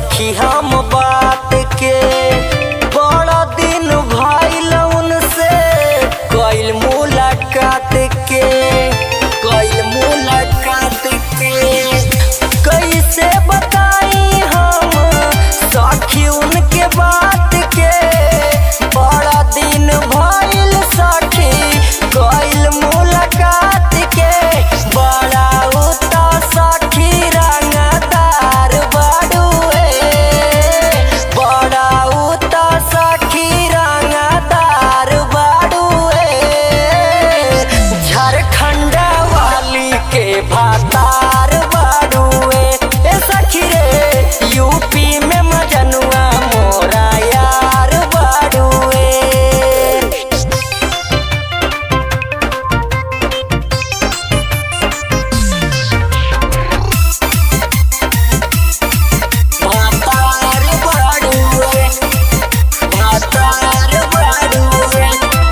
सखी हम बात के बड़ा दिन भइल उनसे कइल मुलाकात के कइल मुलाकात के कैसे बताई हम सखी उनके बात के बड़ा दिन भइल सखी कइल मुलाकात के बड़ा उता सखी रंगदार बड़ुए बड़ा उता सखी रंगदार बड़ुए झारखंड वाली के भातार बड़ुए ए सखी रे यूपी में मजनुआ मोरा यार बड़ुए भातार बड़ुए भातार बड़ुए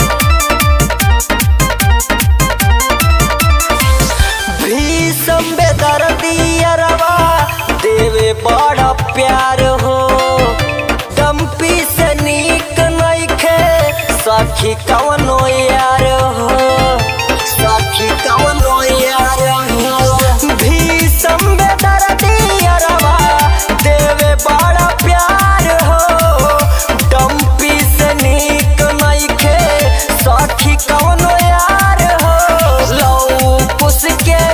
भीषम बेदर्दियरवा देवे बड़ा प्यार हो डम्पी से नीक नइखे सखी कवनो यार हो सखी कवनो यार हो भीषम बेदर्दियरवा देवे बड़ा प्यार हो डम्पी से नीक नइखे सखी कवनो यार हो लौ पुस के